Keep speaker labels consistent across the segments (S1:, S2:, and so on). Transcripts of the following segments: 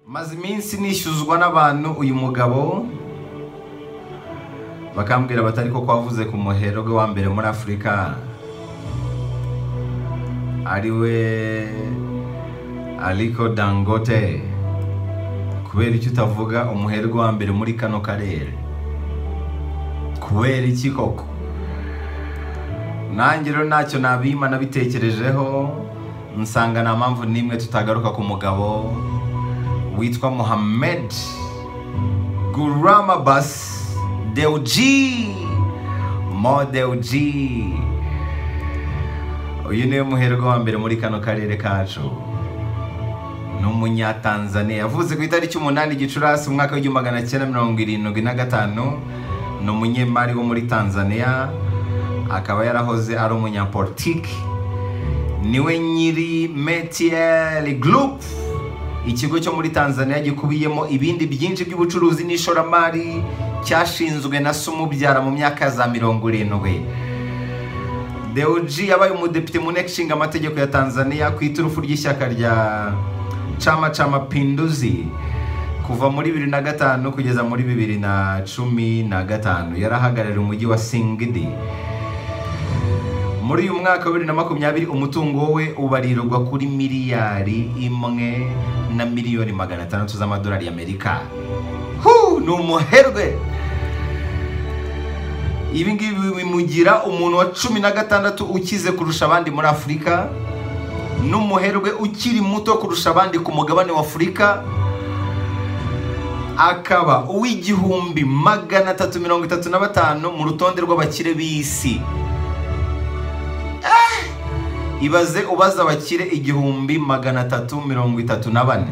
S1: maze iminsi nishyuzwa n'abantu uyu mugabo bakambwira batari ko wavuze ku muhero we wa mbere muri afurika ari we ariko dangote kubera icyo utavuga umuhero we wa mbere muri kano karere kubera iki koko nanjye rero ntacyo nabima nabitekerejeho nsanga nta mpamvu n'imwe tutagaruka ku mugabo witwa muhammed guramabasi dewuji modewuji uyu niwe muherwe wa mbere muri kano karere kacu ni umunyatanzaniya yavuze ku itariki umunani gicurasi umwaka w'igihumbi magana cyenda mirongo irindwi na gatanu ni umunyemari wo muri tanzania akaba yarahoze ari umunyapolitiki niwe nyiri metiyeri gurupe ikigo cyo muri tanzania gikubiyemo ibindi byinshi by'ubucuruzi n'ishoramari cyashinzwe na se umubyara mu myaka za mirongo irindwi dewuji yabaye umudepite mu nteko ishinga amategeko ya tanzania ku iturufu ry'ishyaka rya cama cama pinduzi kuva muri bibiri na gatanu kugeza muri bibiri na cumi na gatanu yarahagarariye umujyi wa singidi muri uyu mwaka wa bibiri na makumyabiri umutungo we ubarirwa kuri miliyari imwe na miliyoni magana atandatu z'amadolari y'amerika ni umuherwe ibi ngibi bimugira umuntu wa cumi na gatandatu ukize kurusha abandi muri afurika n'umuherwe ukiri muto kurusha abandi ku mugabane wa afurika akaba uw'igihumbi magana atatu mirongo itatu na batanu mu rutonde rw'abakire b'isi ibaze ubaza abakire igihumbi magana atatu mirongo itatu na bane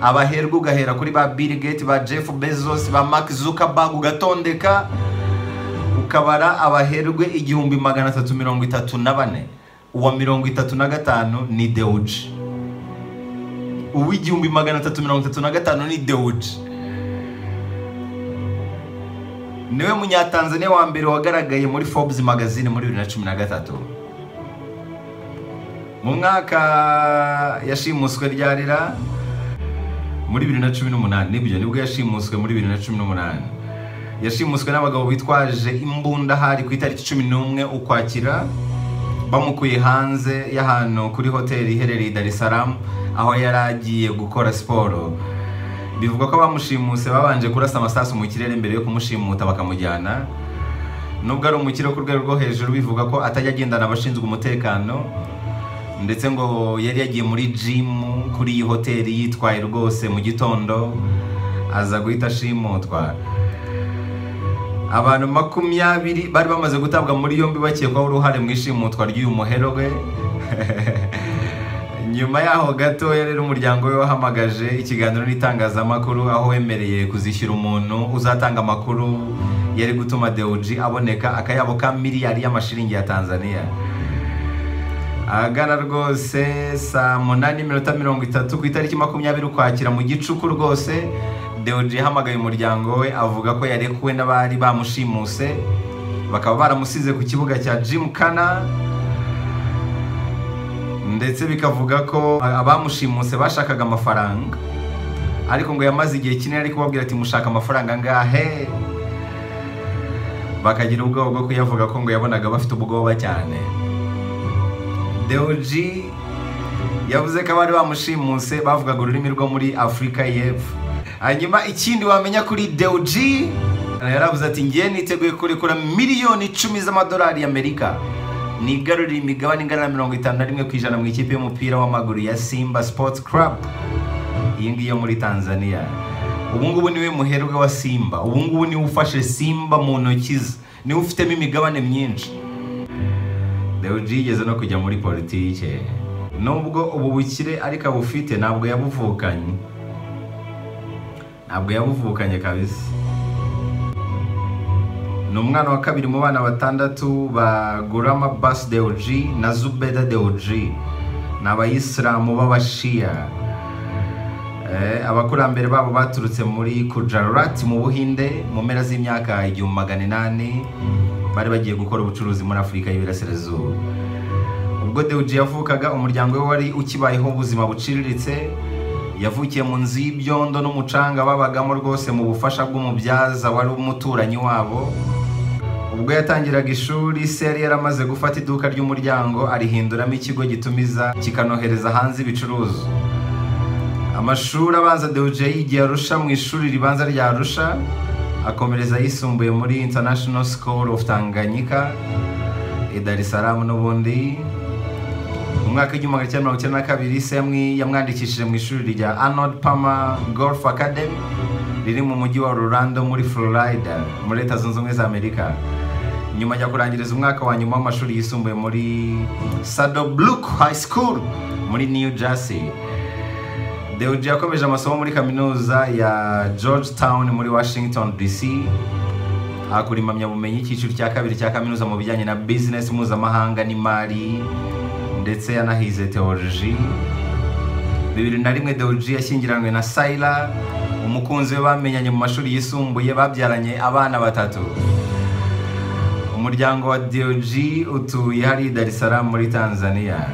S1: abaherwa ugahera kuri ba bill gate ba jeff bezos ba mark zuckerberg ugatondeka ukabara abaherwe igihumbi magana atatu mirongo itatu na bane uwa mirongo itatu na gatanu ni dewuji uw'igihumbi magana atatu mirongo itatu na gatanu ni dewuji niwe munyatanzaniya wa mbere wagaragaye muri forbes magazine muri bibiri na cumi na gatatu mu mwaka yashimuswe ryarira muri bibiri na cumi n'umunani nibyo nibwo yashimuswe muri bibiri na cumi n'umunani yashimuswe n'abagabo bitwaje imbunda hari ku itariki cumi n'umwe ukwakira bamukuye hanze y'ahantu kuri hoteli iherereye i Dar es Salaam aho yari agiye gukora siporo bivugwa ko abamushimuse babanje kurasa amasasu mu kirere mbere yo kumushimuta bakamujyana nubwo ari umukire wo ku rwego rwo hejuru bivuga ko atajya agendana abashinzwe umutekano ndetse ngo yari yagiye muri jimu kuri iyi hoteli yitwaye rwose mu gitondo aza guhita ashimutwa abantu makumyabiri bari bamaze gutabwa muri yombi bakekwaho uruhare mu ishimutwa ry'uyu muherwe nyuma yaho gato rero umuryango we wahamagaje ikiganiro n'itangazamakuru aho wemereye kuzishyura umuntu uzatanga amakuru yari gutuma dewuji aboneka akayabo ka miliyari y'amashiringi ya tanzania ahagana rwose saa munani n'iminota mirongo itatu ku itariki makumyabiri ukwakira mu gicuku rwose dewuji yahamagaye umuryango we avuga ko yarekuwe n'abari bamushimuse bakaba baramusize ku kibuga cya jimu kana ndetse bikavuga ko abamushimuse bashakaga amafaranga ariko ngo yamaze igihe kinini ari kubabwira ati mushaka amafaranga angahe bakagira ubwoba bwo kuyavuga ko ngo yabonaga bafite ubwoba cyane dewuji yavuze ko abari bamushimuse bavugaga ururimi rwo muri afurika y'epfo hanyuma ikindi wamenya kuri dewuji yaravuze ati ngewe niteguye kurekura miliyoni icumi z'amadolari y'amerika nigarurira imigabane ingana na mirongo itanu na rimwe ku ijana mu ikipe y'umupira w'amaguru ya simba sports club iyi ngiyi yo muri tanzania ubungubu niwe muherwe wa simba ubungubu niwe ufashe simba mu ntoki ze niwe ufitemo imigabane myinshi dewuji yigeze no kujya muri politike nubwo ubu bukire ariko abufite ntabwo yabuvukanye ntabwo yabuvukanye kabisa ni umwana wa kabiri mu bana batandatu ba gurama basi dewuji na zubeda dewuji ni abayisilamu b'abashiya abakurambere babo baturutse muri kujarurati mu buhinde mu mpera z'imyaka igihumbi magana inani bari bagiye gukora ubucuruzi muri afurika y'iburasirazuba ubwo dewuji yavukaga umuryango we wari ukibayeho ubuzima buciriritse yavukiye mu nzu y'ibyondo n'umucanga babagamo rwose mu bufasha bw'umubyaza wari umuturanyi wabo ubwo yatangiraga ishuri se yari yaramaze gufata iduka ry'umuryango arihinduramo ikigo gitumiza kikanohereza hanze ibicuruzwa amashuri abanza dewuje yigiye arusha mu ishuri ribanza rya arusha akomereza ayisumbuye muri international school of tanganyika i dar es salaam n'ubundi mu mwaka w'igihumbi magana cyenda mirongo icyenda na kabiri se yamwi- yamwandikishije mu ishuri rya arnold palmer golf academy riri mu mujyi wa orlando muri florida muri leta zunze ubumwe za amerika nyuma ajya kurangiriza umwaka wa nyuma w'amashuri yisumbuye muri sadobrook high school muri new jersey Dewji yakomeje amasomo muri kaminuza ya Georgetown muri Washington DC akora impamyabumenyi icyiciro cya kabiri cya kaminuza mu bijyanye na business mpuzamahanga n'imari ndetse yanahize teoloji bibiri na rimwe Dewji yashyingiranywe na Saira umukunzi we bamenyanye mu mashuri yisumbuye babyaranye abana batatu umuryango wa Dewji utuye hariya i Dar es Salaam muri Tanzania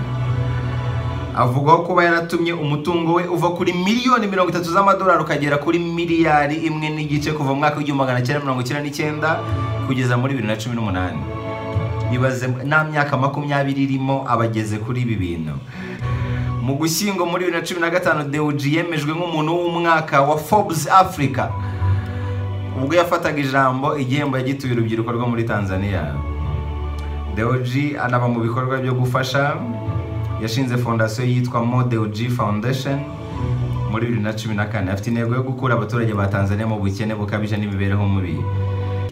S1: avugwaho kuba yaratumye umutungo we uva kuri miliyoni mirongo itatu z'amadolari ukagera kuri miliyari imwe n'igice kuva mu mwaka w'igihumbi magana cyenda mirongo icyenda n'icyenda kugeza muri bibiri na cumi n'umunani ibaze nta myaka makumyabiri irimo abageze kuri ibi bintu mu gushyingo muri bibiri na cumi na gatanu dewuji yemejwe nk'umuntu w'umwaka wa forbes africa ubwo yafataga ijambo igihembo yagituye urubyiruko rwo muri tanzania Deoji anaba mu bikorwa byo gufasha yashinze fondasiyo yitwa Mo Deoji Foundation muri bibiri na cumi na kane afite intego yo gukura abaturage ba Tanzania mu bukene bukabije n'imibereho mibi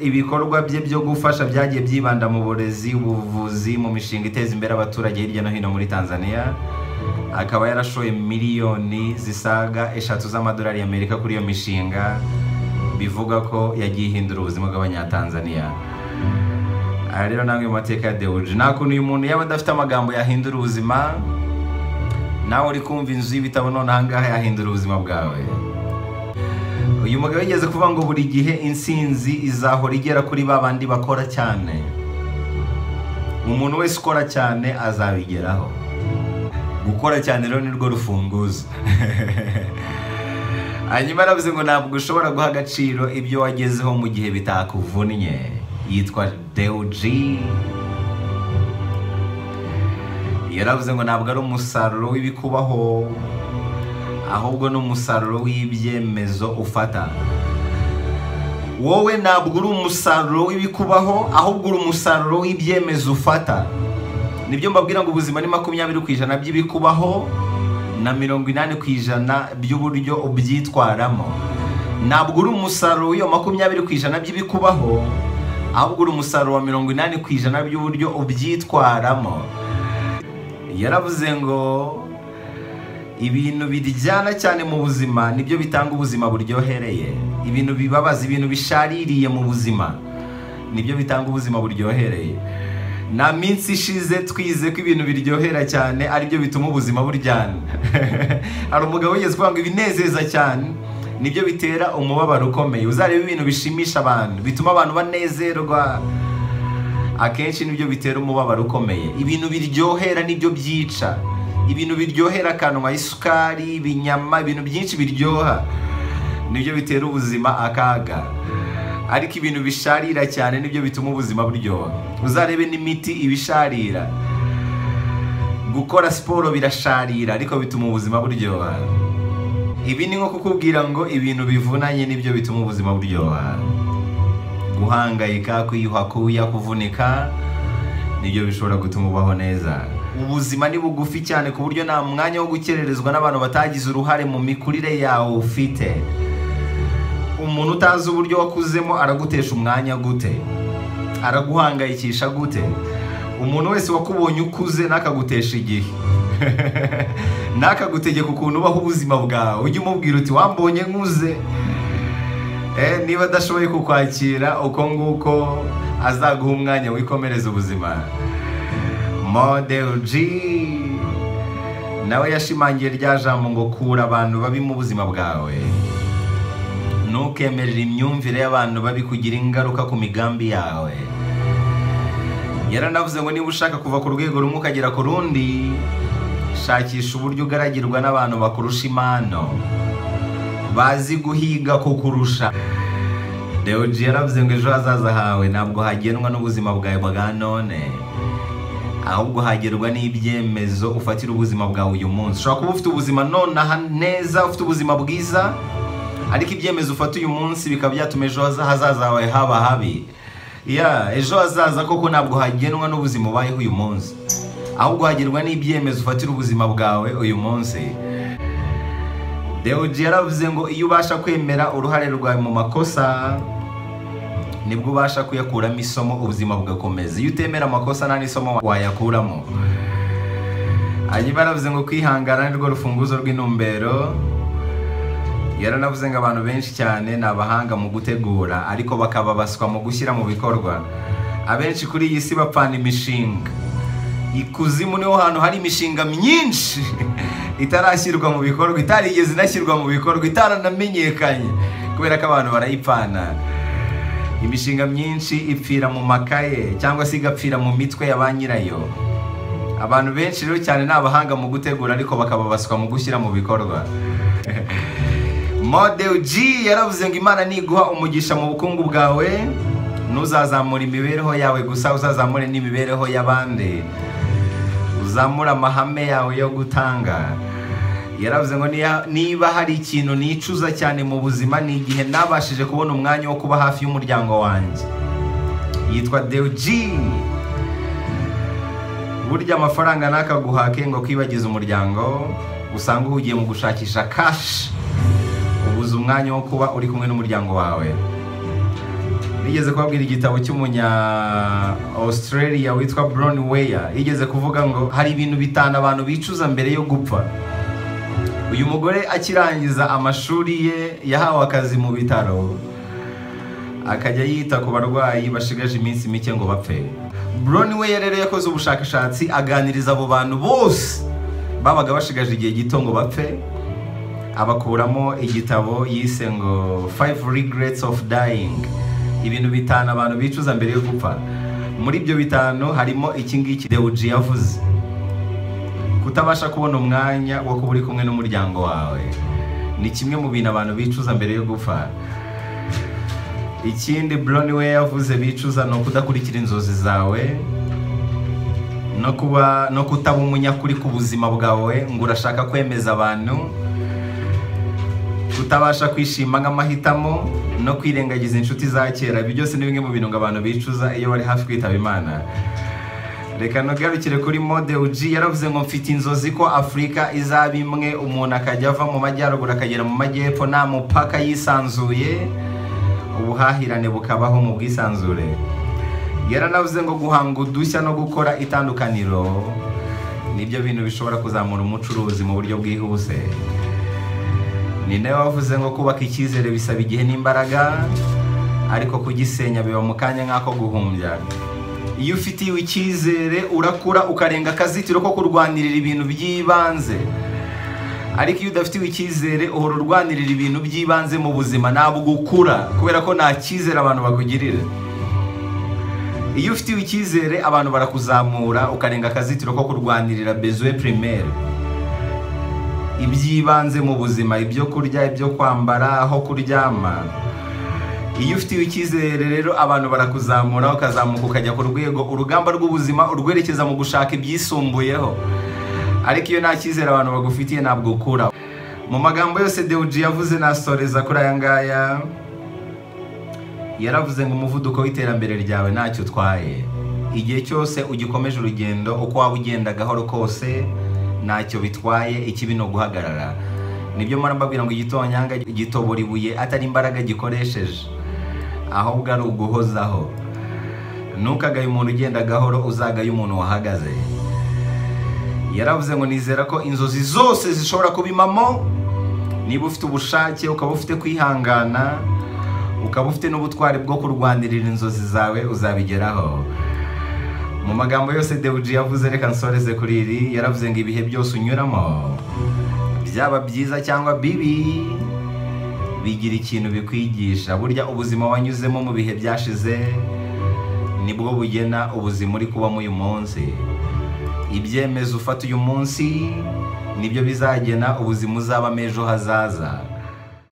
S1: ibikorwa bye byo gufasha byagiye byibanda mu burezi ubuvuzi mu mishinga iteza imbere abaturage hirya no hino muri Tanzania akaba yarashoye miliyoni zisaga eshatu z'amadolari y'Amerika kuri iyo mishinga bivuga ko yagiye ihindura ubuzima bw'abanyatanzania aha rero namwe mu mateka ya dewuji nta kuntu uyu muntu yaba adafite amagambo yahindura ubuzima nawe uri kumva inzu y'ibitabo none aha ngaha yahindura ubuzima bwawe uyu mugabo yigeze kuvuga ngo buri gihe insinzi izahora igera kuri ba bandi bakora cyane umuntu wese ukora cyane azabigeraho gukora cyane rero nirwo rufunguzo hanyuma aravuze ngo ntabwo ushobora guha agaciro ibyo wagezeho mu gihe bitakuvunnye yitwa dewuji yaravuze ngo ntabwo ari umusaruro w'ibikubaho ahubwo ni umusaruro w'ibyemezo ufata wowe ntabwo uri umusaruro w'ibikubaho ahubwo uri umusaruro w'ibyemezo ufata nibyo mbabwira ngo ubuzima ni makumyabiri ku ijana by'ibikubaho na mirongo inani ku ijana by'uburyo ubyitwaramo ntabwo uri umusaruro w'iyo makumyabiri ku ijana by'ibikubaho ahubwo uri umusaruro wa mirongo inani ku ijana by'uburyo ubyitwaramo yaravuze ngo ibintu biryana cyane mu buzima nibyo bitanga ubuzima buryohereye ibintu bibabaza ibintu bishaririye mu buzima nibyo bitanga ubuzima buryohereye nta minsi ishize twize ko ibintu biryohera cyane aribyo bituma ubuzima buryana hari umugabo wigeze kuvuga ngo ibinezeza cyane nibyo bitera umubabaro ukomeye uzareba ibintu bishimisha abantu bituma abantu banezerwa akenshi nibyo bitera umubabaro ukomeye ibintu biryohera nibyo byica ibintu biryohera akanwa isukari ibinyama ibintu byinshi biryoha nibyo bitera ubuzima akaga ariko ibintu bisharira cyane nibyo bituma ubuzima buryoha uzarebe n'imiti ibisharira gukora siporo birasharira ariko bituma ubuzima buryoha ibi ni nko kukubwira ngo ibintu bivunanye nibyo bituma ubuzima buryoha guhangayika kwiyuha kuya kuvunika nibyo bishobora gutuma ubaho neza ubuzima ni bugufi cyane ku buryo nta mwanya wo gukererezwa n'abantu batagize uruhare mu mikurire yawe ufite umuntu utazi uburyo wakuzemo aragutesha umwanya gute araguhangayikisha gute umuntu wese wakubonye ukuze ntakagutesha igihe ntakagutegeka ukuntu ubaho ubuzima bwawe ujye umubwira uti wambonye nkuze Eh, niba adashoboye kukwakira uko nguko azaguha umwanya wikomereza ubuzima model g nawe yashimangiye rya jambo ngo kura abantu babi mu buzima bwawe ntukemerere imyumvire y'abantu babi kugira ingaruka ku migambi yawe yaranavuze ngo niba ushaka kuva ku rwego rumwe ukagera ku rundi shakisha uburyo ugaragirwa n'abantu bakurusha impano bazi guhiga kukurusha deoji yaravuze ngo ejo hazaza hawe ntabwo hagenwa n'ubuzima bwawe bwa none ahubwo hagerwa n'ibyemezo ufatira ubuzima bwawe uyu munsi ushobora kuba ufite ubuzima nonaha neza ufite ubuzima bwiza ariko ibyemezo ufata uyu munsi bikaba byatuma ejo haza- hazaza hawe haba habi ya ejo hazaza koko ntabwo hagenwa n'ubuzima ubayeho uyu munsi ahubwo hagerwa n'ibyemezo ufatira ubuzima bwawe uyu munsi deoji yaravuze ngo iyo ubasha kwemera uruhare rwawe mu makosa nibwo ubasha kuyakuramo isomo ubuzima bugakomeza iyo utemera amakosa nta n'isomo wayakuramo hanyuma yaravuze ngo kwihangana nirwo rufunguzo rw'intumbero yaranavuze ngo abantu benshi cyane ni abahanga mu gutegura ariko bakaba baswa mu gushyira mu bikorwa abenshi kuri iyi si bapfana imishinga ikuzimu niho hantu hari imishinga myinshi itarashyirwa mu bikorwa itarigeze inashyirwa mu bikorwa itaranamenyekanye kubera ko abantu barayipfana imishinga myinshi ipfira mu makaye cyangwa se igapfira mu mitwe ya ba nyirayo abantu benshi rero cyane ni abahanga mu gutegura ariko bakaba baswa mu gushyira mu bikorwa model G yaravuze ngo imana niguha umugisha mu bukungu bwawe ntuzazamura imibereho yawe gusa uzazamure n'imibereho y'abandi uzamure amahame yawe yo gutanga yaravuze ngo niya- niba hari ikintu nicuza cyane mu buzima ni igihe nabashije kubona umwanya wo kuba hafi y'umuryango wanjye yitwa Deuji burya amafaranga ntakaguhake ngo kwibagize umuryango usanga uhugiye mu gushakisha kashi ubuze umwanya wo kuba uri kumwe n'umuryango wawe nigeze kubabwira igitabo cy'umunya australia witwa brown weya yigeze kuvuga ngo hari ibintu bitanu abantu bicuza mbere yo gupfa uyu mugore akirangiza amashuri ye yahawe akazi mu bitaro akajya yita ku barwayi bashigaje iminsi mike ngo bapfe Brown we rero yakoze ubushakashatsi aganiriza abo bantu bose babaga bashigaje igihe gito ngo bapfe abakuramo igitabo yise ngo five regrets of dying ibintu bitanu abantu bicuza mbere yo gupfa muri ibyo bitanu harimo iki ngiki dewuji yavuze kutabasha kubona umwanya wo kuba uri kumwe n'umuryango wawe ni kimwe mu bintu abantu bicuza mbere yo gupfa ikindi buroni we yavuze bicuza ni ukudakurikira inzozi zawe no kuba no kutaba umunyakuri ku buzima bwawe ngo urashaka kwemeza abantu kutabasha kwishima nk'amahitamo no kwirengagiza inshuti za kera ibi byose ni bimwe mu bintu ngo abantu bicuza iyo bari hafi kwitaba imana reka ntugarukire kuri mode uji yaravuze ngo mfite inzozi ko afurika izaba imwe umuntu akajya ava mu majyaruguru akagera mu majyepfo nta mupaka yisanzuye ubuhahirane bukabaho mu bwisanzure yaranavuze ngo guhanga udushya no gukora itandukaniro nibyo bintu bishobora kuzamura umucuruzi mu buryo bwihuse ni nawe wavuze ngo kubaka icyizere bisaba igihe n'imbaraga ariko kugisenya biba mu kanya nk'ako guhumbya iyo ufitiwe icyizere urakura ukarenga akazitiro ko kurwanirira ibintu by'ibanze ariko iyo udafitiwe icyizere uhora urwanirira ibintu by'ibanze mu buzima ntabwo ukura kubera ko nta cyizere abantu bakugirira iyo ufitiwe icyizere abantu barakuzamura ukarenga akazitiro ko kurwanirira bezoe primaire iby'ibanze mu buzima ibyo kurya ibyo kwambara aho kuryama iyo ufitiwe icyizere rero abantu barakuzamura ukazamuka ukajya ku rwego urugamba rw'ubuzima urwerekeza mu gushaka ibyisumbuyeho ariko iyo nta cyizere abantu bagufitiye ntabwo ukura mu magambo yose dewuji yavuze nasoreza kuri aya ngaya yaravuze ngo umuvuduko w'iterambere ryawe ntacyo utwaye igihe cyose ugikomeje urugendo uko waba ugenda gahoro kose ntacyo bitwaye ikibi ni uguhagarara nibyo mpora mbabwira ngo igitonyanga gitobora ibuye atari imbaraga gikoresheje ahubwo ari uguhozaho ntukagaye umuntu ugenda gahoro uzagaye umuntu wahagaze yaravuze ngo nizera ko inzozi zose zishobora kuba impamo niba ufite ubushake ukaba ufite kwihangana ukaba ufite n'ubutwari bwo kurwanirira inzozi zawe uzabigeraho mu magambo yose dewuji yavuze reka nsoreze kuri iri yaravuze ngo ibihe byose unyuramo byaba byiza cyangwa bibi bigira ikintu bikwigisha burya ubuzima wanyuzemo mu bihe byashize nibwo bugena ubuzima uri kubamo uyu munsi ibyemezo ufata uyu munsi nibyo bizagena ubuzima uzabamo ejo hazaza